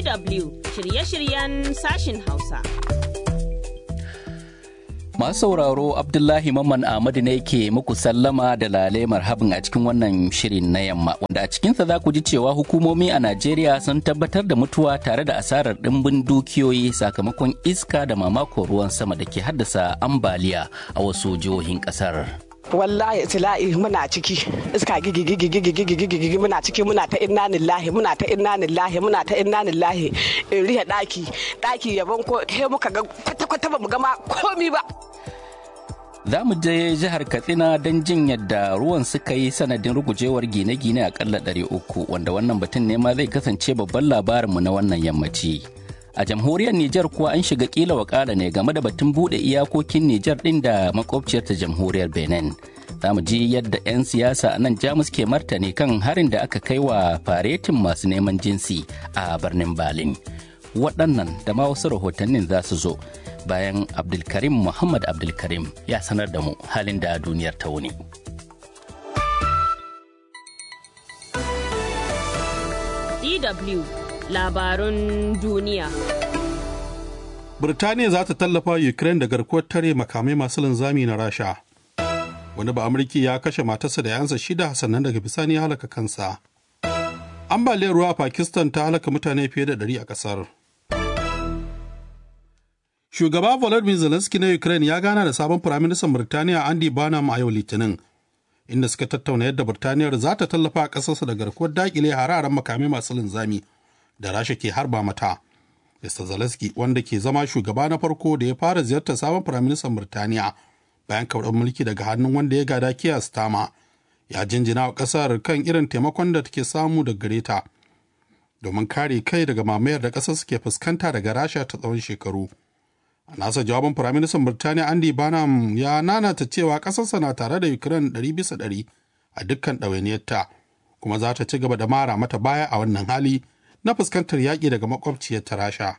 DW shirye-shiryen sashin Hausa. Masu sauraro Abdullahi Mamman Ahmadu ne ke muku sallama da lale marhabin a cikin wannan shirin na yamma wanda a cikinsa za ku ji cewa hukumomi a Najeriya sun tabbatar da mutuwa tare da asarar ɗimbin dukiyoyi sakamakon iska da mamakon ruwan sama da ke haddasa ambaliya a wasu jihohin ƙasar. wallahi tila'i muna ciki iska gigi gigi gigi gigi gigi gigi muna ciki muna ta inna lillahi muna ta inna lillahi muna ta inna lillahi in riya daki daki yabon ko he muka ga kwata kwata ba mu gama komi ba Za mu je jihar Katsina don jin yadda ruwan suka yi sanadin rugujewar gine-gine akalla ɗari uku wanda wannan batun ne ma zai kasance babban labarinmu na wannan yammaci. a jamhuriyar Nijar kuwa an shiga kila wakala ne game da batun bude iyakokin Nijar din da makwabciyar ta jamhuriyar Benin. Za mu ji yadda 'yan siyasa a nan Jamus ke martani kan harin da aka kai wa faretin masu neman jinsi a birnin Berlin. Waɗannan da ma wasu rahotannin za su zo bayan Abdulkarim Muhammad Abdulkarim ya sanar da mu halin da duniyar ta wuni. DW labarun duniya. Birtaniya za ta tallafa Ukraine da garkuwar tare makamai masu linzami na Rasha. Wani ba Amurki ya kashe matarsa da yansa shida sannan daga bisani ya halaka kansa. Ambaliyar ruwa a Pakistan ta halaka mutane fiye da ɗari a ƙasar. Shugaba Volodymyr Zelensky na Ukraine ya gana da sabon Firaministan Birtaniya Andy Burnham a yau Litinin, inda suka tattauna yadda Birtaniyar za ta tallafa a ƙasarsa da garkuwar daƙile hararen makamai masu linzami da rasha ke harba mata. Mr. Zelensky wanda ke zama shugaba na farko da ya fara ziyartar sabon firaministan Birtaniya bayan karɓar mulki daga hannun wanda ya gada Keir Starmer ya jinjina wa ƙasar kan irin taimakon da take samu daga gare ta domin kare kai daga mamayar da ƙasar suke fuskanta daga rasha ta tsawon shekaru. A nasa jawabin firaministan Birtaniya Andy Burnham ya nanata cewa ƙasarsa na tare da Ukraine ɗari bisa ɗari a dukkan ɗawainiyarta kuma za ta ci gaba da mara mata baya a wannan hali na fuskantar yaƙi daga makwabciyar ta rasha.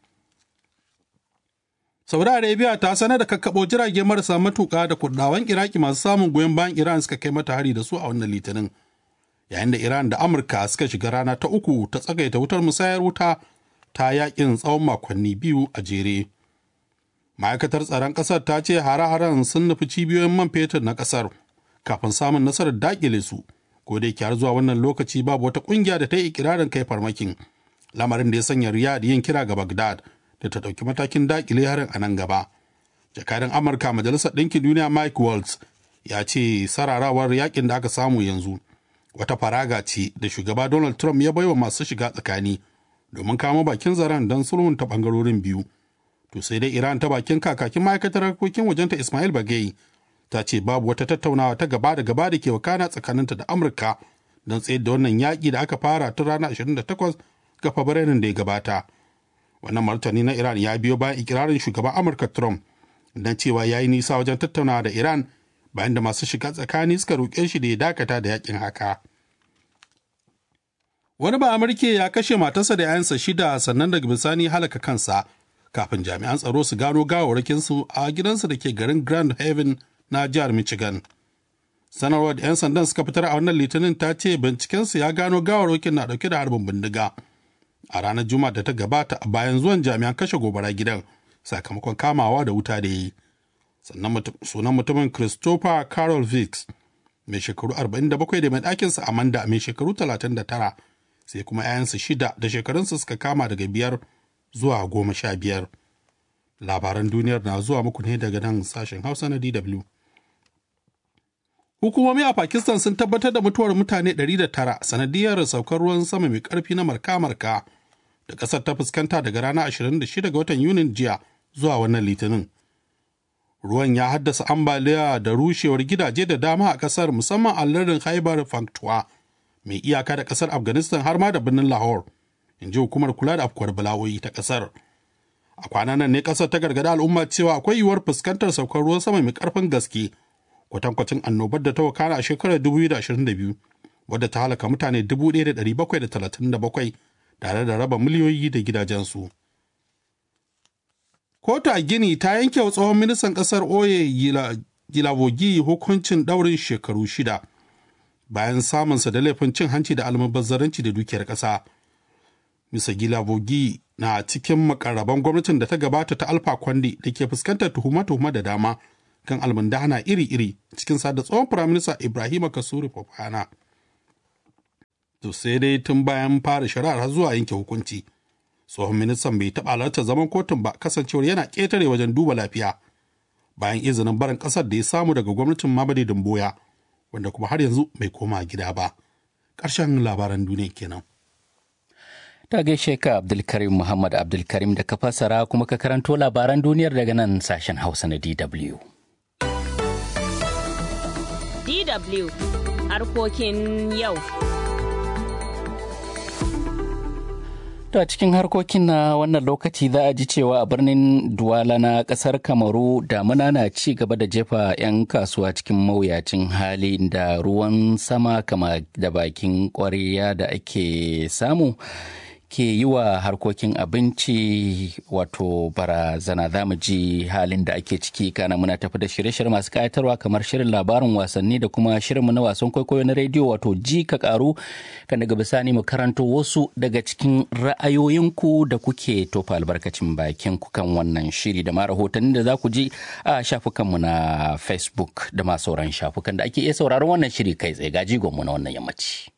Saudi Arabia ta sanar da kakkaɓo jirage marasa matuƙa da kurɗawan Iraki masu samun goyon bayan Iran suka kai mata hari da su a wannan litinin. Yayin da Iran da Amurka suka shiga rana ta uku ta tsagaita wutar musayar wuta ta yaƙin tsawon makonni biyu a jere. Ma'aikatar tsaron ƙasar ta ce hare-haren sun nufi cibiyoyin man fetur na ƙasar kafin samun nasarar daƙile su. ko da yake har zuwa wannan lokaci babu wata kungiya da ta yi ikirarin kai farmakin lamarin da ya sanya riyad yin kira ga bagdad da ta ɗauki matakin dakile harin a nan gaba jakadan amurka majalisar ɗinkin duniya mike waltz ya ce sararawar yakin da aka samu yanzu wata faraga ce da shugaba donald trump ya baiwa masu shiga tsakani domin kama bakin zaren don sulhunta bangarorin biyu to sai dai iran ta bakin kakakin ma'aikatar harkokin wajenta ismail bagai ta ce babu wata tattaunawa ta gaba da gaba da ke wakana tsakaninta da amurka don tsayar da wannan yaƙi da aka fara tun ranar 28 ga fabrairun da ya gabata wannan martani na iran ya biyo bayan ikirarin shugaban amurka trump don cewa ya yi nisa wajen tattaunawa da iran bayan da masu shiga tsakani suka roƙe shi da ya dakata da yakin haka wani ba amurke ya kashe matarsa da 'ya'yansa shida sannan daga bisani halaka kansa kafin jami'an tsaro su gano gawarwakinsu a gidansa da ke garin grand haven na jihar Michigan. Sanarwar da 'yan sandan suka fitar a wannan litinin ta ce bincikensu ya gano gawarwakin na dauke da harbin bindiga. A ranar Juma'a da ta gabata a bayan zuwan jami'an kashe gobara gidan sakamakon kamawa da wuta da yi. Sannan sunan mutumin Christopher Carol Vicks mai shekaru 47 da mai ɗakinsa Amanda mai shekaru 39 sai kuma 'ya'yansu shida da shekarunsu suka kama daga biyar zuwa goma sha biyar. Labaran duniyar na zuwa muku ne daga nan sashen Hausa na DW. Hukumomi a Pakistan sun tabbatar da mutuwar mutane 109 sanadiyar saukar ruwan sama mai ƙarfi na marka-marka da ƙasar ta fuskanta daga ranar 26 ga watan Yunin jiya zuwa wannan litinin. Ruwan ya haddasa ambaliya da rushewar gidaje da dama a ƙasar musamman a lardin Haibar Pakhtunkhwa mai iyaka da ƙasar Afghanistan har ma da birnin Lahore, in ji hukumar kula da afkuwar bala'o'i ta ƙasar. A kwanan nan ne ƙasar ta gargada al'umma cewa akwai yiwuwar fuskantar saukar ruwan sama mai ƙarfin gaske kwatankwacin annobar da ta wakana a shekarar 2022 wadda ta halaka mutane 1,737 tare da raba miliyoyi da gidajensu. Kotu a Gini ta yanke wa tsohon ministan ƙasar Oye Gilavogi hukuncin ɗaurin shekaru shida bayan samunsa da laifin cin hanci da almubazzaranci da dukiyar ƙasa. Mr. Gila Bogi na cikin makarraban gwamnatin da ta gabata ta Alfa Kwande da ke fuskantar tuhuma-tuhuma da dama kan almundana iri-iri cikin sada tsohon firaminista Ibrahima Kasuri Fofana. To sai dai tun bayan fara shari'ar har zuwa yanke hukunci. Tsohon ministan bai taɓa halartar zaman kotun ba kasancewar yana ƙetare wajen duba lafiya bayan izinin barin ƙasar da ya samu daga gwamnatin Mamadi Dumboya wanda kuma har yanzu bai koma gida ba. Ƙarshen labaran duniya kenan. Ta gaishe ka Abdulkarim Muhammad Abdulkarim da ka fassara kuma ka karanto labaran duniyar daga nan sashen Hausa na DW. DW harkokin yau. To a cikin harkokin na wannan lokaci za a ji cewa a birnin Duwala na kasar Kamaru damuna na ci gaba da jefa 'yan kasuwa cikin mawuyacin hali da ruwan sama kama da bakin ƙwarya da ake samu. ke yi wa harkokin abinci wato barazana za mu ji halin da ake ciki kana muna tafi da shirye-shirye masu kayatarwa kamar shirin labarin wasanni da kuma shirinmu na wasan kwaikwayo na rediyo wato ji ka karu kan daga bisani mu karanto wasu daga cikin ra'ayoyinku da kuke tofa albarkacin bakin ku kan wannan shiri da ma rahotanni da za ku ji a shafukanmu na facebook da ma sauran shafukan da ake iya sauraron wannan shiri kai tsaye ga jigonmu na wannan yammaci.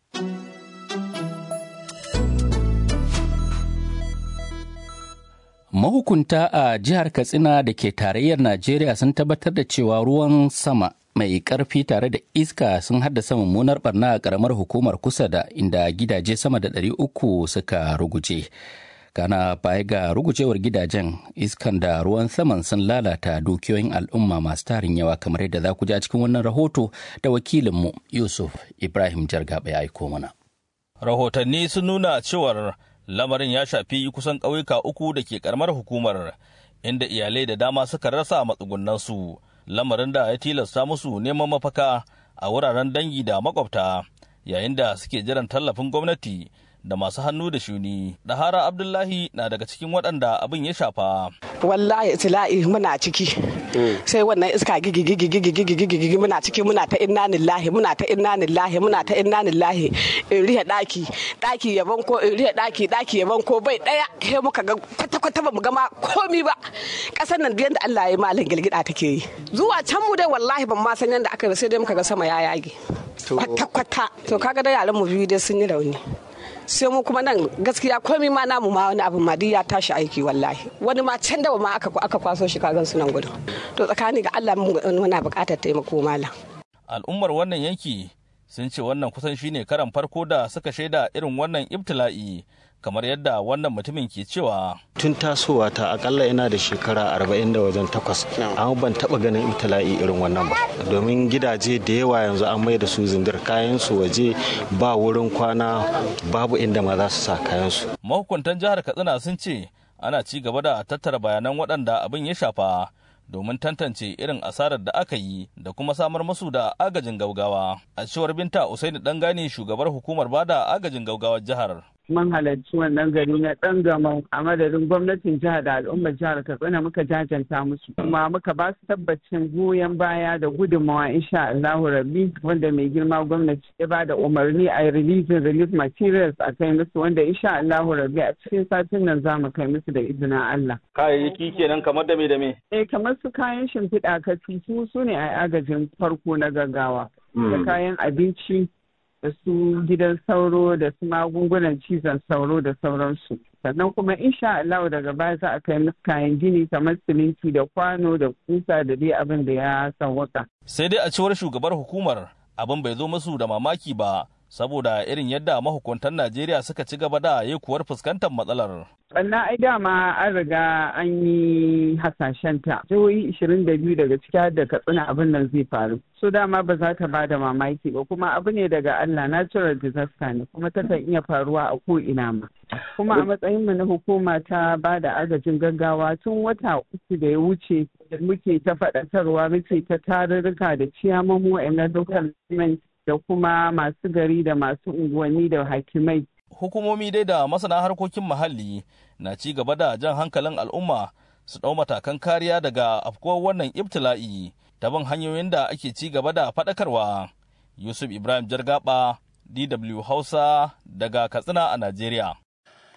Mahukunta a jihar Katsina da ke tarayyar Najeriya sun tabbatar da cewa ruwan sama mai ƙarfi tare da iska sun haddasa mummunar barna a ƙaramar hukumar kusa da inda gidaje sama da ɗari uku suka ruguje. Kana baya ga rugujewar gidajen iskan da ruwan saman sun lalata dukiyoyin al'umma masu tarin yawa kamar yadda za ku ji a cikin wannan rahoto da wakilinmu Yusuf Ibrahim Jargaba ya aiko mana. Rahotanni sun nuna cewar lamarin ya shafi kusan ƙauyuka uku da ke karamar hukumar inda iyalai da dama suka rasa matsugunansu lamarin da ya tilasta musu neman mafaka a wuraren dangi da makwabta yayin da suke jiran tallafin gwamnati da masu hannu da shuni dahara abdullahi na daga cikin waɗanda abin ya shafa wallahi tila'i muna ciki sai wannan iska gigi gigi gigi gigi gigi gigi muna ciki muna ta inna lillahi muna ta inna lillahi muna ta inna lillahi in rihe daki daki yaban ko in rihe daki daki yaban ko bai daya he muka ga kwata kwata ba mu ga ma komi ba kasar nan da Allah ya malin gilgida take yi zuwa can mu dai wallahi ban ma san yanda aka yi sai dai muka ga sama ya yage kwata kwata to kaga da yaran mu biyu dai sun yi rauni sai mu kuma nan gaskiya komai ma namu ma wani abu ma ya tashi aiki wallahi wani ma can da ma aka aka kwaso shi kagan su nan gudu to tsakani ga Allah muna buƙatar taimako malam al'ummar wannan yanki sun ce wannan kusan shine karan farko da suka shaida irin wannan ibtila'i kamar yadda wannan mutumin ke cewa tun tasowa ta akalla ina da shekara arba'in da wajen takwas amma ban taba ganin ibtila'i irin wannan ba domin gidaje da yawa yanzu an mai da su zindir kayan su waje ba wurin kwana babu inda ma za su sa kayan su mahukuntan jihar katsina sun ce ana ci gaba da tattara bayanan waɗanda abin ya shafa domin tantance irin asarar da aka yi da kuma samar musu da agajin gaugawa a cewar binta usaini dangane shugabar hukumar bada agajin gaugawar jihar mun halarci wannan gari na ɗan gama a madadin gwamnatin jihar da al'ummar jihar katsina muka jajanta musu kuma muka ba su tabbacin goyon baya da gudunmawa insha Allahu rabbi wanda mai girma gwamnati ya ba da umarni a releasing relief materials a kai musu wanda insha Allahu rabbi a cikin satin nan za mu kai musu da izinin Allah. Kayayyaki kenan kamar da me da me? Eh kamar su kayan shimfiɗa katifu su ne a agajin farko na gaggawa. Da kayan abinci da su gidan sauro da su magungunan cizon sauro da sauransu sannan kuma insha Allah daga baya za a kai musu kayan gini kamar siminti da kwano da kusa da dai abin da ya sawwaka. sai dai a cewar shugabar hukumar abin bai zo musu da mamaki ba saboda irin yadda mahukuntan Najeriya suka ci gaba da kuwar fuskantar matsalar. Sannan ai dama an riga an yi hasashen ta. Jihohi 22 daga ciki da katsina abin nan zai faru. So dama ba za ta bada mamaki ba kuma abu ne daga Allah natural disaster ne kuma takan iya faruwa a ko ina ma. Kuma a matsayin mu na hukuma ta ba da agajin gaggawa tun wata uku da ya wuce muke ta faɗakarwa muke ta tarurruka da ciyamomo a local government da kuma masu gari da masu unguwanni da hakimai. Hukumomi dai da masana harkokin muhalli na ci gaba da jan hankalin al'umma su ɗau matakan kariya daga afkuwar wannan ibtila'i ta bin hanyoyin da ake ci gaba da faɗakarwa. Yusuf Ibrahim Jargaba, DW Hausa daga Katsina a Najeriya.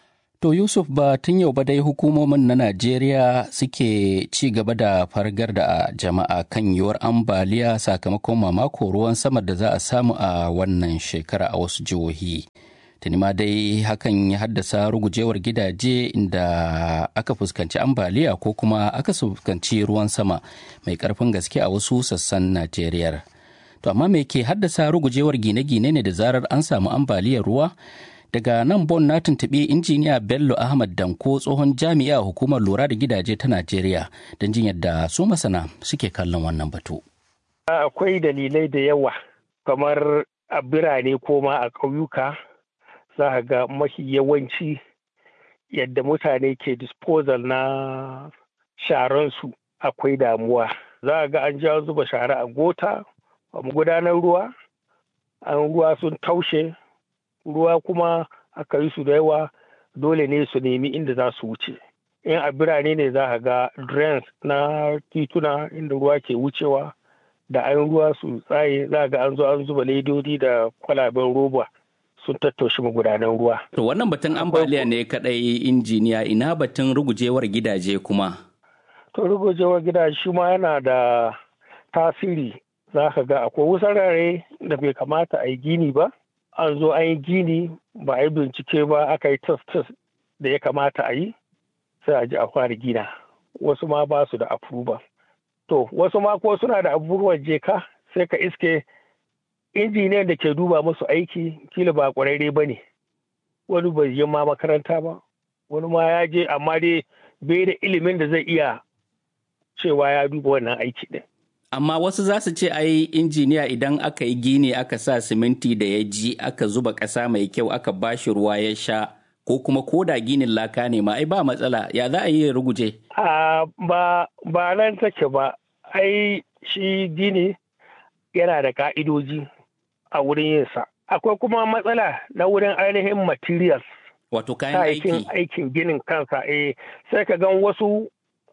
To Yusuf ba tun yau ba dai hukumomin na Najeriya suke ci gaba da fargar da jama'a kan yiwuwar ambaliya sakamakon mamako ruwan sama da za a samu a wannan shekara a wasu jihohi. Tuni ma dai hakan ya haddasa rugujewar gidaje inda aka fuskanci ambaliya ko kuma aka fuskanci ruwan sama mai karfin gaske a wasu sassan Najeriya. To amma me ke haddasa rugujewar gine-gine ne da zarar an samu ambaliyar ruwa? daga nan bon na tuntuɓi injiniya bello ahmad danko tsohon jami'a hukumar lura da gidaje ta najeriya don jin yadda su masana suke kallon wannan batu akwai dalilai da yawa kamar a birane ko ma a ƙauyuka za ga mafi yawanci yadda mutane ke disposal na sharansu akwai damuwa za ga an ja zuba shara a gota a gudanar ruwa an ruwa sun taushe ruwa kuma aka yi su da yawa dole ne su nemi inda za su wuce in a birane ne za a ga drains na tituna inda ruwa ke wucewa da an ruwa su tsaye za ga an zo an zuba ledodi da kwalaben roba sun tattoshe magudanan ruwa. To wannan batun ambaliya ne kadai injiniya ina batun rugujewar gidaje kuma. To rugujewar gidaje shi ma yana da tasiri za ka ga akwai wusarare da bai kamata a yi gini ba. an zo an yi gini ba a yi bincike ba aka yi test test da ya kamata a yi sai a ji a fara gina wasu ma ba su da approval to wasu ma ko suna da abubuwan jeka sai ka iske injiniyan da ke duba musu aiki kila ba kwararre ba ne wani bai yi ma makaranta ba wani ma ya je amma dai bai da ilimin da zai iya cewa ya duba wannan aiki din amma wasu za su ce ai injiniya idan aka yi gini aka sa siminti da ya ji aka zuba ƙasa mai kyau aka bashi ruwa ya sha ko kuma ko da ginin laka ne ma ai ba matsala ya za a yi ruguje ba ba nan take ba ai shi gini yana da ka'idoji a wurin yinsa akwai kuma matsala na wurin ainihin materials wato kayan aiki aikin ginin kansa eh sai ka gan wasu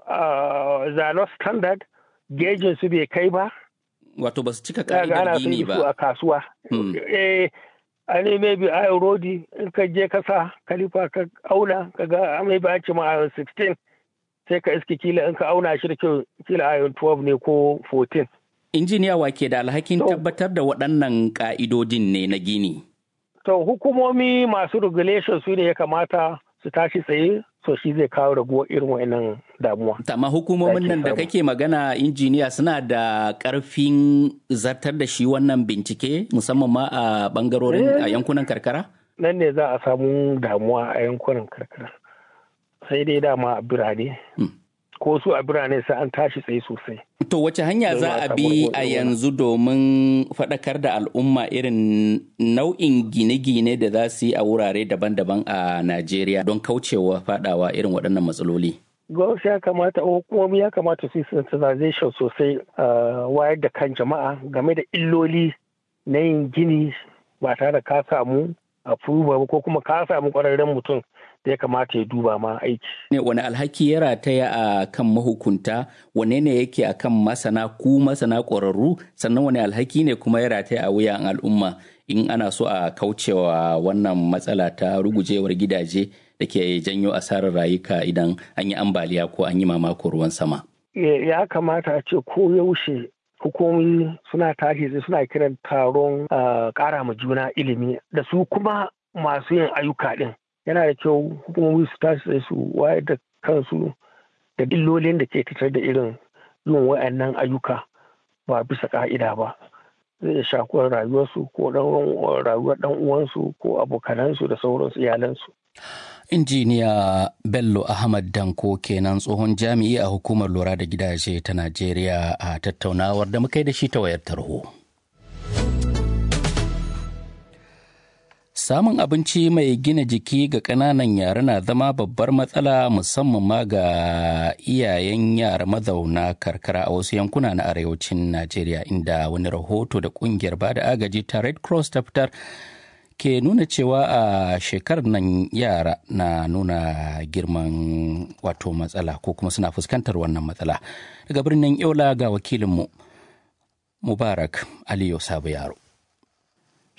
zano standard gejin su bai kai ba. Wato ba su cika ka'idar gini ba. a kasuwa. Eh, a ne maybe ayon rodi in ka je ka sa kalifa ka auna ka ga maybe an ce ma ayon 16 sai ka iske kila in ka auna shi da kyau kila ayon 12 ne ko 14. Injiniya wa ke da alhakin tabbatar da waɗannan ka'idodin ne na gini. To hukumomi masu regulation su ne ya kamata su tashi tsaye so shi zai kawo raguwar irin wa'annan damuwa. Amma hukumomin nan da kake magana injiniya suna da ƙarfin zartar da shi wannan bincike musamman ma a bangarorin a yankunan karkara? Nan ne za a samu damuwa a yankunan karkara. Sai dai dama a birane. Ko su a birane sai an tashi tsaye sosai. To wace hanya za a bi a yanzu domin faɗakar da al'umma irin nau'in gine-gine da za su yi a wurare daban-daban a Najeriya don kaucewa faɗawa irin waɗannan matsaloli? Gwamnati ya kamata hukumomi ya kamata su yi sensitization sosai wayar da kan jama'a game da illoli na yin gini ba tare da ka samu approval ko kuma ka samu ƙwararren mutum da ya kamata ya duba ma aiki. Ne wani alhaki ya rataya a kan mahukunta wane ne yake a kan masana ku masana ƙwararru sannan wani alhaki ne kuma ya rataya a wuyan al'umma in ana so a kaucewa wannan matsala ta rugujewar gidaje da ke janyo asarar rayuka idan an yi ambaliya ko an yi mamako ruwan sama. Ya kamata a ce ko yaushe hukumomi suna tashi suna kiran taron ƙara ma juna ilimi da su kuma masu yin ayyuka ɗin. yana da kyau hukumomi su tashi sai su wayar da kansu da illolin da ke fitar da irin yin wa'annan ayyuka ba bisa ka'ida ba zai shafi rayuwarsu ko rayuwar dan uwansu ko abokanansu da sauransu iyalansu injiniya bello ahmad danko kenan tsohon jami'i a hukumar lura da gidaje ta najeriya a tattaunawar da muka yi da shi ta wayar tarho. Samun abinci mai gina jiki ga ƙananan yara na zama babbar matsala musamman ma ga iyayen yara mazauna karkara a wasu yankuna na arewacin Najeriya inda wani rahoto da ƙungiyar bada agaji ta Red Cross ta fitar ke nuna cewa a shekarar nan yara na nuna girman wato matsala ko kuma suna fuskantar wannan matsala. Daga birnin Yola ga wakilinmu Mubarak Aliyu Sabu Yaro.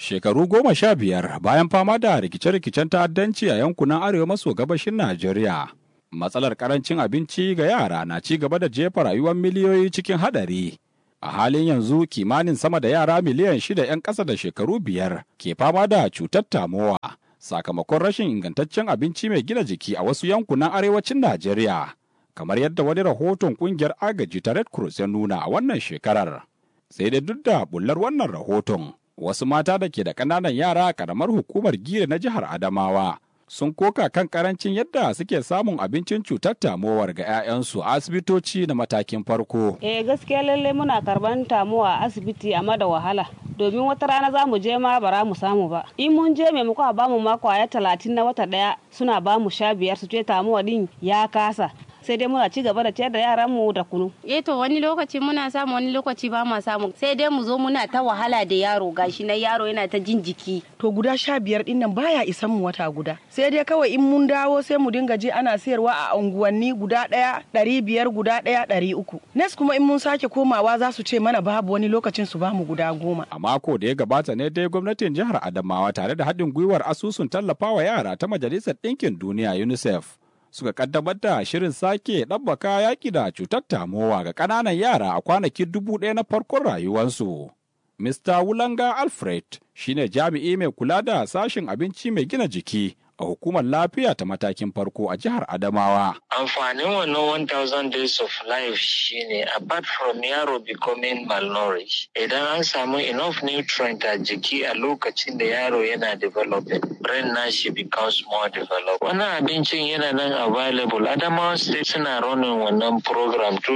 Shekaru goma sha biyar bayan fama da rikice-rikicen ta'addanci a yankunan arewa maso gabashin Najeriya. Matsalar karancin abinci ga yara na ci gaba da jefa rayuwar miliyoyi cikin hadari. A halin yanzu kimanin sama da yara miliyan shida 'yan ƙasa da shekaru biyar ke fama da cutar tamowa sakamakon rashin ingantaccen abinci mai gina jiki a wasu yankunan arewacin Najeriya. Kamar yadda wani rahoton ƙungiyar agaji ta Red Cross ya nuna a wannan shekarar. Sai dai duk da bullar wannan rahoton, wasu mata da ke da ƙananan yara a ƙaramar hukumar gire na jihar Adamawa sun koka kan karancin yadda suke samun abincin cutar tamowar ga 'ya'yansu a asibitoci na matakin farko. Eh gaskiya lalle muna karban tamuwa a asibiti amma da wahala. Domin wata rana za mu je ma bara mu samu ba. In mun je maimakon a bamu ma kwaya talatin na wata ɗaya suna bamu sha biyar su ce tamuwa din ya kasa. sai dai muna ci gaba da ciyar da yaran mu da kunu. Eh to wani lokaci muna samu wani lokaci ba ma samu sai dai mu zo muna ta wahala da yaro gashi na yaro yana ta jin jiki. To guda sha biyar din nan baya isan mu wata guda. Sai dai kawai in mun dawo sai mu dinga je ana sayarwa a unguwanni guda ɗaya ɗari biyar guda ɗaya ɗari uku. Nes kuma in mun sake komawa za su ce mana babu wani lokacin su bamu guda goma. A mako da ya gabata ne dai gwamnatin jihar Adamawa tare da haɗin gwiwar asusun tallafawa yara ta Majalisar Ɗinkin Duniya UNICEF. suka kaddamar da shirin sake ɗabbaka yaƙi da cutar tamowa ga ƙananan yara a kwanaki dubu ɗaya na farkon rayuwarsu. Mr. Wulanga Alfred shine jami'i mai kula da sashen abinci mai gina jiki a hukumar lafiya ta matakin farko a jihar Adamawa. Amfanin wannan 1000 days of life shine apart from yaro becoming malnourished idan an samu enough nutrient a jiki a lokacin da yaro yana developing brain nashi becomes more developed. Wannan abincin yana nan available. Adamawa state suna running wannan program to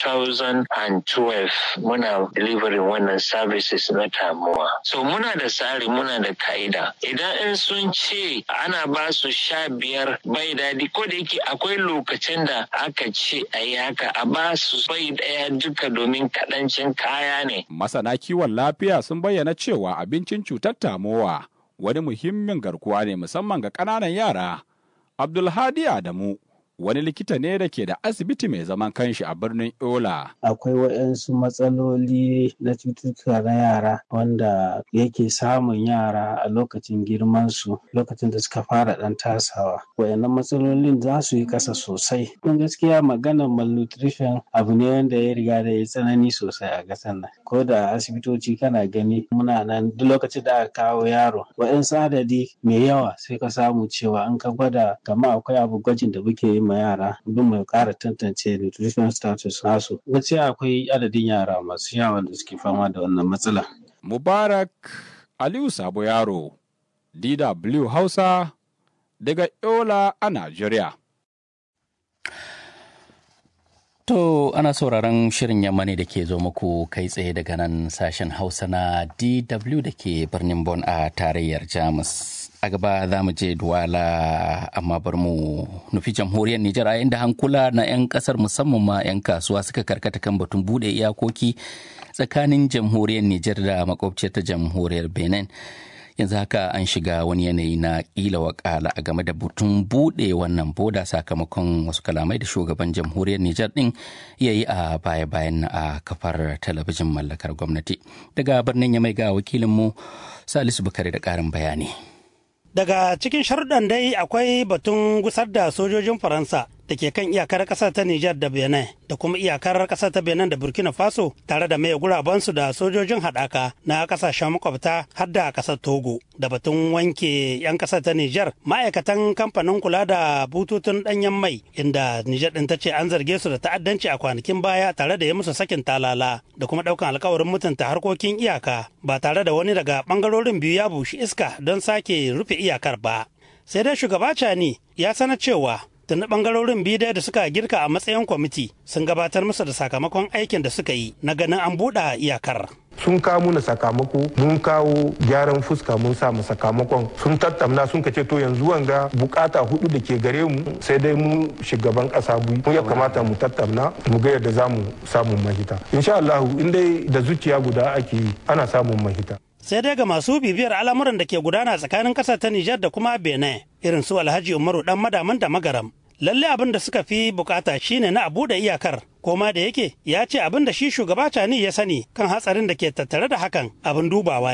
2012 muna delivering wannan services na tamuwa. So muna da tsari muna da ka'ida. Idan in sun ce ana ba su sha biyar bai daɗi ko da yake akwai lokacin da aka ce a yi haka a ba su bai ɗaya duka domin kaɗancin kaya ne. Masana kiwon lafiya sun bayyana cewa abincin cutar tamowa wani muhimmin garkuwa ne musamman ga ƙananan yara. Abdulhadi Adamu wani likita ne da ke da asibiti mai zaman kanshi a birnin Yola. Akwai waɗansu matsaloli na cututtuka na yara wanda yake samun yara a lokacin girmansu lokacin da suka fara ɗan tasawa. Wayannan matsalolin za su yi ƙasa sosai. Kun gaskiya maganar malnutrition abu ne wanda ya riga da ya tsanani sosai a ƙasar nan. Ko da asibitoci kana gani muna nan duk lokacin da aka kawo yaro waɗansu adadi mai yawa sai ka samu cewa an ka gwada kamar akwai abu gwajin da muke yi ma yara don mu ƙara tantance nutrition status nasu gaskiya akwai adadin yara masu yawa da suke fama da wannan matsala mubarak aliyu sabo yaro dw hausa daga yola a najeriya To ana sauraron shirin yamma ne da ke zo muku kai tsaye daga nan sashen Hausa na DW da ke birnin Bon a tarayyar Jamus. A gaba za mu je Duwala amma bar mu nufi jamhuriyar Nijar a inda hankula na 'yan kasar musamman ma 'yan kasuwa suka karkata kan batun bude iyakoki tsakanin jamhuriyar Nijar da makwabciyar ta jamhuriyar Benin. yanzu haka an shiga wani yanayi na kila wakala a game da butun bude wannan boda sakamakon wasu kalamai da shugaban jamhuriyar Nijar din ya yi a baya-bayan a kafar talabijin mallakar gwamnati. Daga birnin ya mai ga wakilinmu Salisu Bukari da ƙarin bayani. Daga cikin sharuɗan dai akwai batun gusar da sojojin Faransa da ke kan iyakar ƙasar ta Nijar da Benin da kuma iyakar ƙasar ta Benin da Burkina Faso tare da mai gurabansu da sojojin haɗaka na ƙasashen makwabta har da ƙasar Togo da batun wanke 'yan ƙasar ta Nijar ma'aikatan kamfanin kula da bututun ɗanyen mai inda Nijar ɗin ta ce an zarge su da ta'addanci a kwanakin baya tare da ya musu sakin talala da kuma ɗaukan alkawarin mutunta harkokin iyaka ba tare da wani daga ɓangarorin biyu ya bushi iska don sake rufe iyakar ba. Sai dai shugaba Cani ya sanar cewa tuni bangarorin biyu da suka girka a matsayin kwamiti sun gabatar musu da sakamakon aikin da suka yi na ganin an buɗe iyakar. sun kawo muna sakamako mun kawo gyaran fuska mun samu sakamakon sun tattauna sun kace to yanzu wanga bukata hudu da ke gare mu sai dai mu shugaban kasa mu ya kamata mu tattauna mu ga yadda za mu samun mahita insha Allah in dai da zuciya guda ake yi ana samun mahita sai dai ga masu bibiyar al'amuran da ke gudana tsakanin ƙasar ta Nijar da kuma Benin irin su Alhaji Umaru dan madaman da magaram lalle abin da suka fi bukata shine na a buɗe iyakar koma da yake ya ce abin da shi shugaba cani ya sani kan hatsarin da ke tattare da hakan abin dubawa ne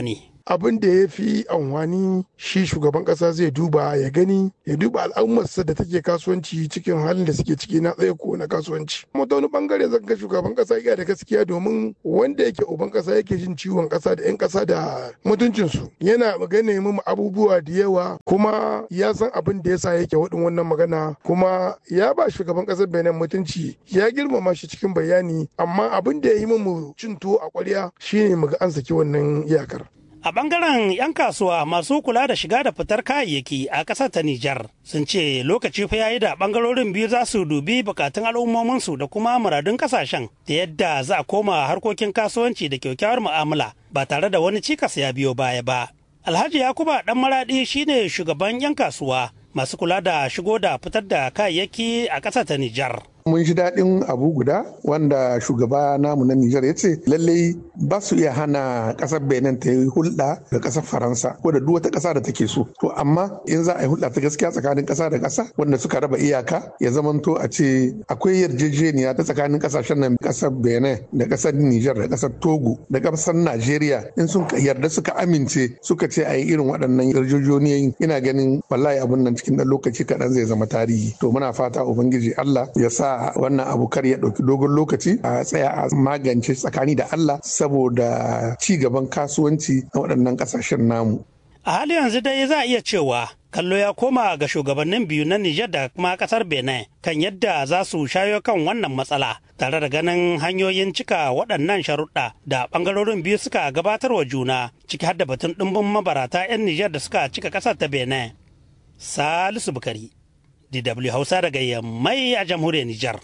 abin da ya fi amfani shi shugaban kasa zai duba ya gani ya duba al'ummarsa da take kasuwanci cikin halin da suke ciki na tsaye ko na kasuwanci kuma ta wani bangare zan ga shugaban kasa ya da gaskiya domin wanda yake uban kasa yake jin ciwon kasa da 'yan kasa da mutuncinsu yana magana mu abubuwa da yawa kuma ya san abin da yasa yake waɗin wannan magana kuma ya ba shugaban kasar benin mutunci ya girmama shi cikin bayani amma abin da ya yi mu cin tuwo a kwarya shine mu ga an saki wannan iyakar A bangaren 'yan kasuwa masu kula da shiga da fitar kayayyaki a ƙasar ta Nijar sun ce lokaci fa yayi da bangarorin biyu za su dubi bukatun al'ummominsu da kuma muradun kasashen da yadda za a koma harkokin kasuwanci da kyakkyawar mu'amala ba tare da wani cikas ya biyo baya ba. Alhaji Yakuba Dan Maradi shine shugaban 'yan kasuwa masu kula da shigo da fitar da kayayyaki a ƙasar ta Nijar. mun ji daɗin abu guda wanda shugaba namu na Nijar ya ce lallai ba su iya hana ƙasar Benin ta yi hulɗa da ƙasar Faransa ko da duk wata ƙasa da take so. To amma in za a yi hulɗa ta gaskiya tsakanin ƙasa da ƙasa wanda suka raba iyaka ya zamanto a ce akwai yarjejeniya ta tsakanin ƙasashen nan ƙasar Benin da ƙasar Nijar da ƙasar Togo da ƙasar Najeriya in sun yarda suka amince suka ce a yi irin waɗannan yarjejeniyoyin ina ganin wallahi abun nan cikin ɗan lokaci kaɗan zai zama tarihi. To muna fata Ubangiji Allah ya sa wannan abu kar ya ɗauki dogon lokaci a tsaya a magance tsakani da Allah saboda ci gaban kasuwanci na waɗannan ƙasashen namu. A hali yanzu dai za a iya cewa kallo ya koma ga shugabannin biyu na Nijar da kuma kasar Benin kan yadda za su shayo kan wannan matsala tare da ganin hanyoyin cika waɗannan sharuɗa da ɓangarorin biyu suka gabatar wa juna ciki har da batun ɗumbin mabarata 'yan Nijar da suka cika ƙasar ta Benin. Salisu Bukari. DW Hausa daga Yammai a jamhuriyar Nijar.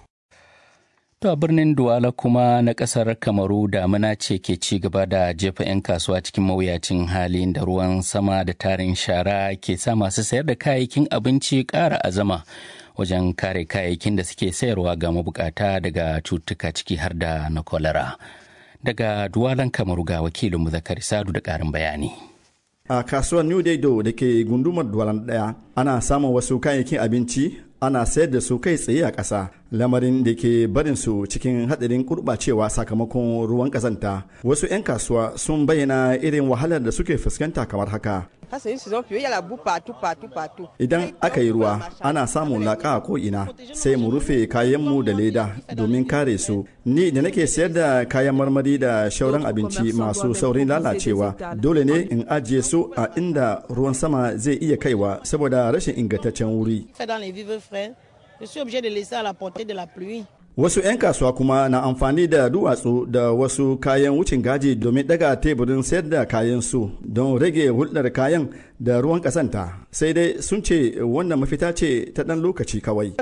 To a birnin Duwala kuma na kasar Kamaru damina ce ke ci gaba da jefa 'yan kasuwa cikin mawuyacin halin da ruwan sama da tarin shara ke sa masu sayar da kayayyakin abinci ƙara azama wajen kare kayayyakin da suke sayarwa ga mabukata daga cutuka ciki har da na kwalara. Daga Duwalan Kamaru ga wakilinmu Zakari Sadu da ƙarin bayani. a kasuwar new daido da ke gundumar duwalan daya ana samun wasu kayayyakin abinci ana sayar da su kai tsaye a ƙasa lamarin da ke barin su cikin hadarin kurɓacewa sakamakon ruwan ƙazanta wasu 'yan kasuwa sun bayyana irin wahalar da suke fuskanta kamar haka idan aka yi ruwa ana samun laƙa a ko'ina sai mu rufe kayanmu da leda domin kare su ni da nake sayar da kayan marmari da shauran abinci masu saurin lalacewa dole ne in ajiye su a inda ruwan sama zai iya kaiwa saboda rashin ingantaccen wuri Wasu 'yan kasuwa kuma na amfani da duwatsu da wasu kayan wucin gaji domin daga teburin sayar da kayan su don rage hulɗar kayan da ruwan kasanta sai dai sun ce wannan mafita ce ta ɗan lokaci kawai.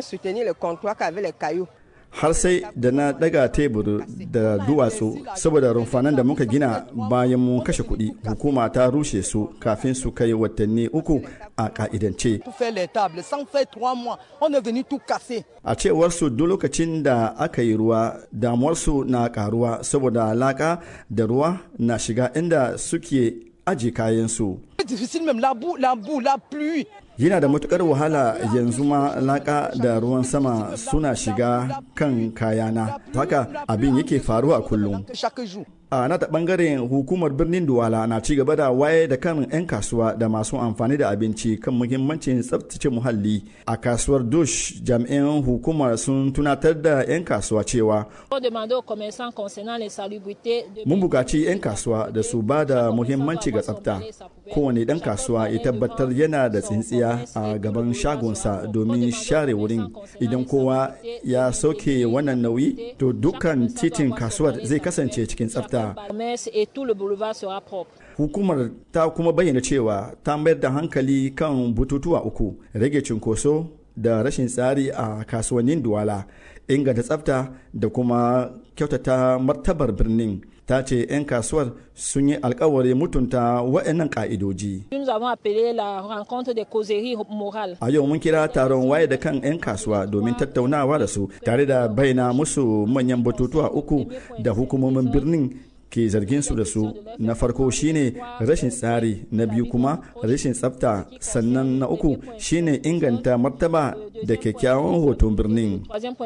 har sai da na daga tebur da duwatsu saboda rumfanan da muka gina bayan mun kashe kuɗi hukuma ta rushe su kafin su kai watanni uku a ka'idance a cewar su duk lokacin da aka yi ruwa damuwarsu na karuwa saboda laka da ruwa na shiga inda suke aji kayansu yana da matukar wahala yanzu ma laka da ruwan sama suna shiga kan kayana haka abin yake faruwa kullum a nata bangaren hukumar birnin duwala na ci gaba da waye da kan 'yan kasuwa da masu amfani da abinci kan muhimmancin tsabtace muhalli a kasuwar dush jami'an hukumar sun tunatar da 'yan kasuwa cewa mun bukaci 'yan kasuwa da su ba da muhimmanci ga tsafta kowane dan kasuwa ya tabbatar yana da tsintsiya a gaban shagonsa domin share wurin idan kowa ya sauke wannan nauyi to dukkan titin kasuwar zai kasance cikin tsafta Hukumar ta kuma bayyana cewa ta mayar da hankali kan bututuwa uku, rage cunkoso da rashin tsari a kasuwannin Duwala, inganta tsafta da kuma kyautata martabar birnin. ta ce 'yan kasuwar sun yi alkawari mutunta waɗannan ƙa'idoji. A yau mun kira taron waye da kan 'yan kasuwa domin tattaunawa da su tare da bayyana musu manyan batutuwa uku da hukumomin birnin ke zargin su da su na farko shine rashin tsari na biyu kuma rashin tsafta sannan na uku shine inganta martaba da kyakkyawan hoton birnin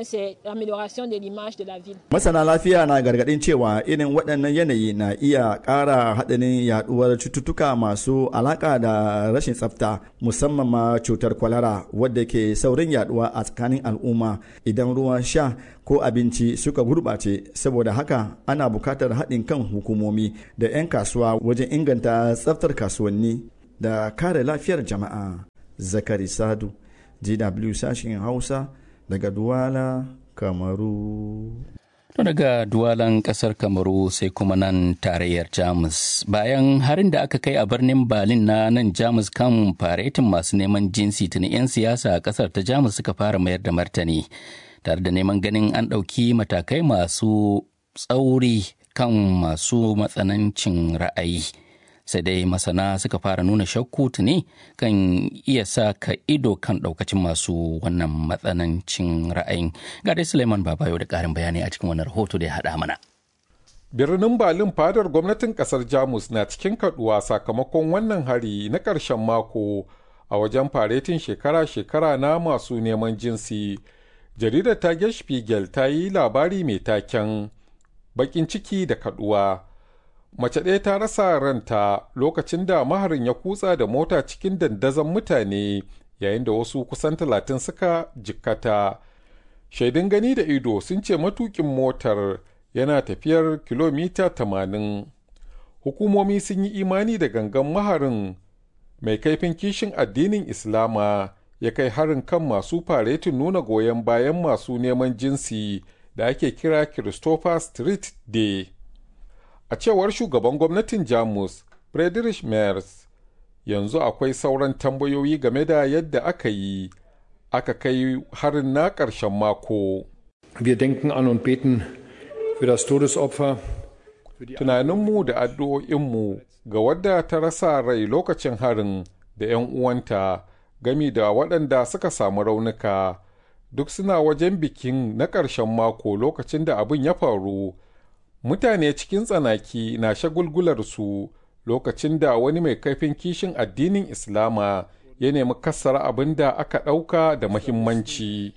masana lafiya na gargadin cewa irin waɗannan yanayi na iya ƙara haɗarin yaɗuwar cututtuka masu alaƙa da rashin tsafta musamman ma cutar kwalara wadda ke saurin yaɗuwa a tsakanin al'umma idan ruwan sha ko abinci suka gurɓace saboda haka ana buƙatar haɗin kan hukumomi da 'yan kasuwa wajen inganta tsaftar kasuwanni da kare lafiyar jama'a zakari sadu gw sashen hausa daga duwala kamaru To daga duwalan kasar kamaru sai kuma nan tarayyar jamus bayan harin da aka kai a birnin berlin na nan jamus kan faretin masu neman jinsi tuni 'yan siyasa a kasar ta jamus suka fara mayar da martani tare da neman ganin an ɗauki matakai masu tsauri kan masu matsanancin ra'ayi sai dai masana suka fara nuna shakku tuni kan iya sa ka ido kan ɗaukacin masu wannan matsanancin ra'ayin ga dai suleiman babayo da ƙarin bayani a cikin wannan rahoto da ya haɗa mana birnin berlin fadar gwamnatin kasar jamus na cikin kaduwa sakamakon wannan hari na ƙarshen mako a wajen faretin shekara-shekara na masu neman jinsi jaridar tage spiegel ta yi labari mai taken bakin ciki da kaduwa mace ɗaya ta rasa ranta lokacin da maharin ya kutsa da mota cikin dandazon mutane yayin da wasu kusan talatin suka jikkata shaidun gani da ido sun ce matukin motar yana tafiyar kilomita 80 hukumomi sun yi imani da gangan maharin mai kaifin kishin addinin islama ya kai harin kan masu faretin nuna goyon bayan masu neman jinsi da ake kira christopher street day a cewar shugaban gwamnatin jamus friedrich merz yanzu akwai sauran tambayoyi game da yadda aka yi aka kai harin na ƙarshen mako wir denken an und beten für das todesopfer tunaninmu da addu'o'inmu ga wadda ta rasa rai lokacin harin da 'yan uwanta gami da waɗanda suka samu raunuka duk suna wajen bikin na ƙarshen mako lokacin da abin ya faru mutane cikin tsanaki na shagulgularsu lokacin da wani mai kaifin kishin addinin islama ya nemi kassara abin da aka ɗauka da mahimmanci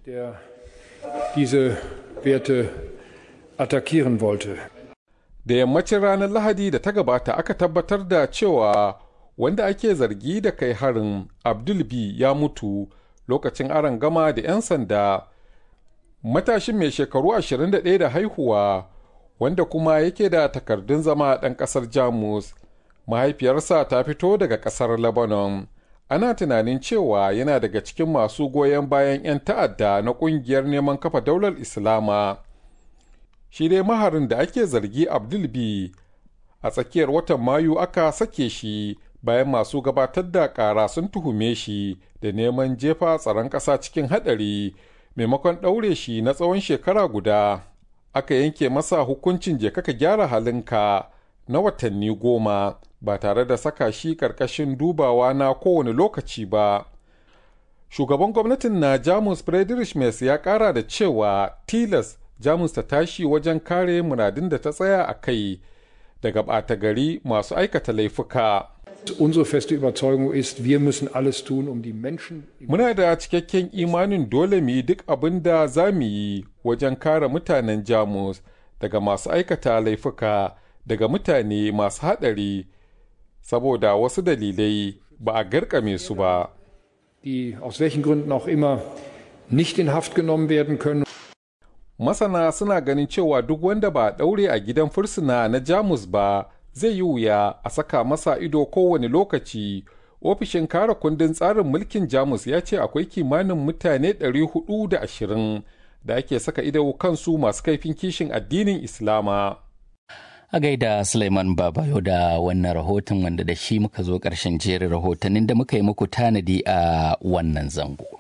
da yammacin ranar lahadi da ta gabata aka tabbatar da cewa wanda ake zargi da kai harin abdul b ya mutu lokacin aron gama da 'yan sanda matashin mai shekaru 21 da haihuwa wanda kuma yake da takardun zama ɗan ƙasar jamus mahaifiyarsa ta fito daga ƙasar lebanon ana tunanin cewa yana daga cikin masu goyon bayan 'yan ta'adda na ƙungiyar neman kafa daular islama shi dai maharin da ake zargi abdul b a tsakiyar watan mayu aka sake shi bayan masu gabatar da ƙara sun tuhume shi da neman jefa tsaron ƙasa cikin haɗari maimakon ɗaure shi na tsawon shekara guda aka yanke masa hukuncin je kaka gyara halinka na watanni goma ba tare da saka shi ƙarƙashin dubawa na kowane lokaci ba shugaban gwamnatin na jamus friedrich Merz ya ƙara da cewa tilas jamus ta tashi wajen kare muradin da ta tsaya a kai daga ɓata gari masu aikata laifuka Unsere feste Überzeugung ist, wir müssen alles tun, um die Menschen. Muna da cikakken imanin dole mu yi duk abin da za mu yi wajen kare mutanen Jamus daga masu aikata laifuka daga mutane masu haɗari saboda wasu dalilai ba a garkame su ba. Die aus welchen Gründen auch immer nicht in Haft genommen werden können. Masana suna ganin cewa duk wanda ba a ɗaure a gidan fursuna na Jamus ba zai yi wuya a saka masa ido kowane lokaci ofishin kare kundin tsarin mulkin jamus ya ce akwai kimanin mutane 420 da ake saka ido kansu masu kaifin kishin addinin islama a gaida suleiman babayo da wannan rahoton wanda da shi muka zo ƙarshen jerin rahotannin da muka yi muku tanadi a wannan zango